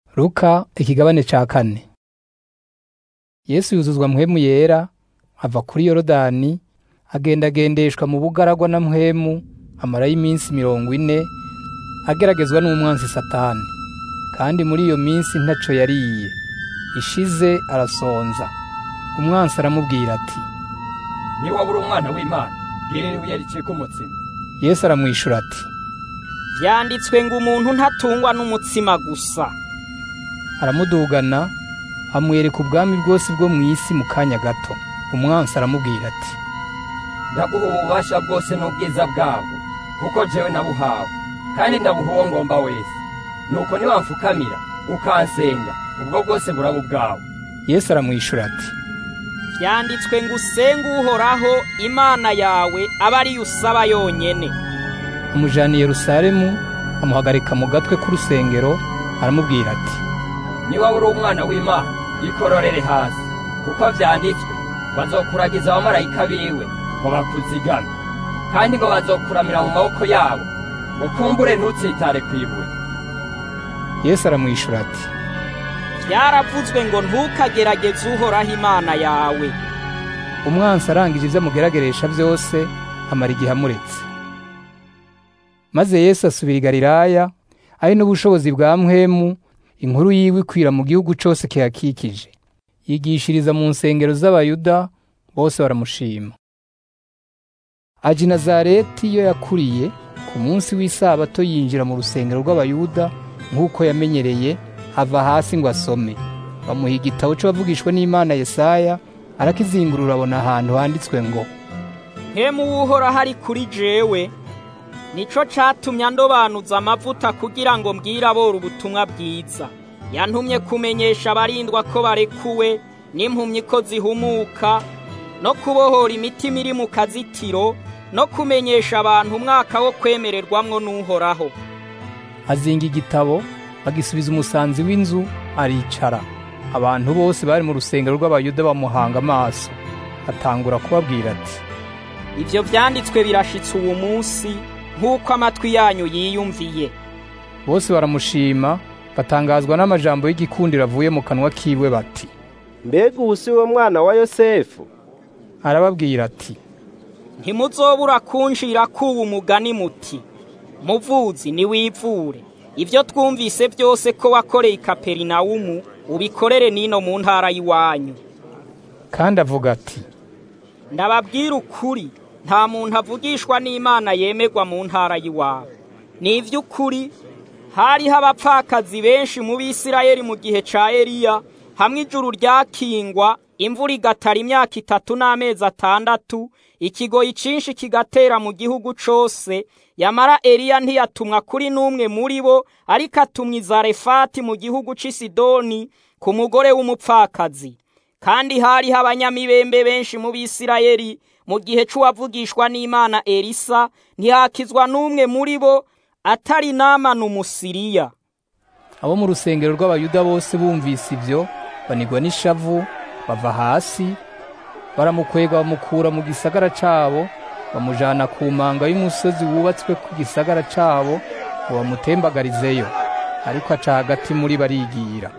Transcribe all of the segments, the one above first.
Luka ikigabane ca kane Yesu yuzuzwa mpwemu yera ava kuri Yorodani agendagendeshwa mu bugaragwa na mpwemu amarayo iminsi mirongo ine ageragezwa n'umwansi Satani kandi muri iyo minsi ntaco yariye ishize arasonza umwansi aramubwira ati niba uri umwana w'imana bwirira ibuye ricika umutsima Yesu aramwishura ati Vyanditswe ngo umuntu ntatungwa n'umutsima gusa. aramudugana amwereka ubwami bwose bwo mu isi mu kanya gato umwansi aramubwira ati ndaguha ububasha bwose n'ubwiza bwabwo kuko jewe nabuhawe kandi ndabuha uwo ngomba wese nuko niwamfukamira ukansenga ubwo bwose buraba ubwawe Yesu aramwishura ati Vyanditswe ngo usenge uhoraho Imana yawe abe ariyo usaba yonyene. amujana i Yerusalemu amuhagarika mu gatwe k'urusengero aramubwira ati niba uri umwana w'imana ikororere hasi kuko vyanditswe bazokuragiza abamarayika biwe ngo bakuzigame kandi ngo bazokuramira mu maboko yabo ngo kumbure ntutsitare kw'ibuye Yesu aramwishura ati Vyaravuzwe ngo ntukagerageze uhoraho Imana yawe. umwansi arangije ivyo amugerageresha vyose amara igihe amuretse maze Yesu asubira i Galilaya ari n'ubushobozi bwa mpwemu inkuru yiwe ikwira mu gihugu cose kihakikije yigishiriza mu nsengero z'abayuda bose baramushima aja i Nazareti iyo yakuriye ku munsi w'isabato yinjira mu rusengero rw'abayuda nk'uko yamenyereye ava hasi ngo asome bamuha igitabo c'abavugishwa n'Imana Yesaya arakizingurura abona ahantu handitswe ngo Hemu w'uhoraho ari kuri jewe. Nico catumye andobanuza amavuta kugira ngo mbwire abora ubutumwa bwiza. Yantumye kumenyesha abarindwa ko barekuwe n'impumyi ko zihumuka no kubohora imitima iri mu kazitiro no kumenyesha abantu umwaka wo kwemererwamwo n'uhoraho. azinga igitabo bagisubiza umusanzi w'inzu aricara abantu bose bari mu rusengero rw'abayuda bamuhanga amaso atangura kubabwira ati Ivyo vyanditswe birashitse uwo munsi nk'uko amatwi yanyu yiyumviye. bose baramushima batangazwa n'amajambo y'igikundiro avuye mu kanwa kiwe bati mbega ubu si wo mwana wa yosefu arababwira ati Ntimuzobura kunjira kuba umugani muti muvuzi niwivure ivyo twumvise byose ko wakoreye i Kaperinawumu ubikorere nino mu ntara y'iwanyu kandi avuga ati ndababwira ukuri nta muntu avugishwa n'Imana yemerwa mu ntara y'iwabo ni ivy'ukuri hariho abapfakazi benshi mu Bisirayeli mu gihe ca Eliya hamwe ijuru ryakingwa imvura igatara imyaka itatu n'amezi atandatu ikigoyi cinshi kigatera mu gihugu cose yamara Eliya ntiyatumwa kuri n'umwe muri bo ariko atumwa i Zarefati mu gihugu c'i Sidoni ku mugore w'umupfakazi kandi hariho abanyamibembe benshi mu Bisirayeli mu gihe c'uwavugishwa n'Imana Elisa ntihakizwa n'umwe muri bo atari Namani umusiriya abo mu rusengero rw'abayuda bose bumvise ivyo banigwa n'ishavu bava hasi baramukwega bamukura mu gisagara cabo bamujana ku manga y'umusozi wubatswe ku gisagara cabo ngo bamutembagarizeyo ariko aca hagati muri barigira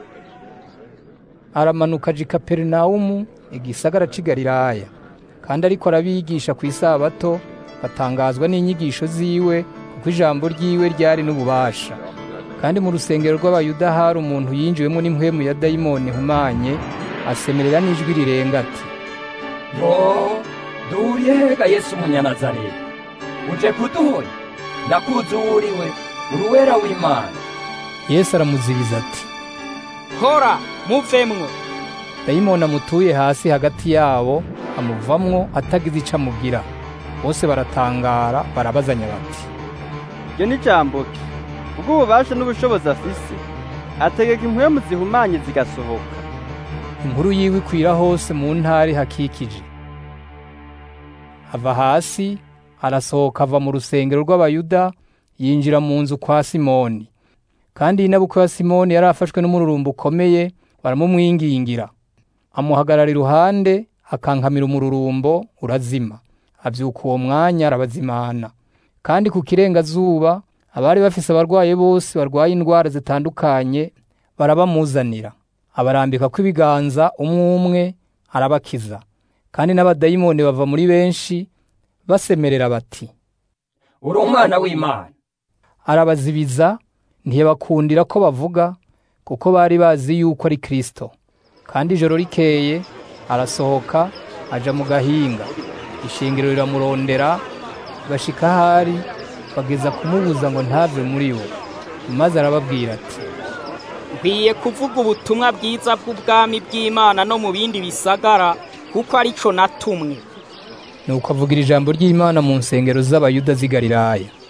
aramanuka aja i Kaperinawumu igisagara c'i Galilaya kandi ariko arabigisha ku isabato batangazwa n'inyigisho ziwe kuko ijambo ryiwe ryari n'ububasha kandi mu rusengero rw'abayuda hari umuntu yinjiwemo n'impwemu ya dayimoni ihumanye asemerera n'ijwi rirenga ati yo duriye hega yesu umunyanazareti uje kuduhoya ndakuzi uwo uriwe uruwera w'imana yesu aramuzibiza ati hora muvemwo dayimoni amutuye hasi hagati yabo amuvamwo atagize ico amubwira bose baratangara barabazanya bati iryo ni jambo ki ubw'ububasha n'ubushobozi afise ategeka impwemu zihumanye zigasohoka inkuru yiwe ikwira hose mu ntara hakikije ava hasi arasohoka ava mu rusengero rw'abayuda yinjira mu nzu kwa simoni kandi inabukwe ya simoni yari afashwe n'umururumba ukomeye baramumwingingira amuhagarara iruhande akankamira umururumbo urazima avyuka uwo mwanya arabazimana kandi ku kirengazuba abari bafise abarwaye bose barwaye indwara zitandukanye barabamuzanira abarambika kw'ibiganza umwe umwe arabakiza kandi n'abadayimoni bava muri benshi basemerera bati uri umwana w'imana arabazibiza ntiyabakundira ko bavuga kuko bari bazi yuko ari Kristo kandi ijoro rikeye arasohoka aja mu gahinga ishingiro riramurondera bashika ahari bageza kumubuza ngo ntave muri bo maze arababwira ati nkwiye kuvuga ubutumwa bwiza bw'ubwami bw'imana no mu bindi bisagara kuko arico natumwe nuko avugira ijambo ry'imana mu nsengero z'abayuda z'i galilaya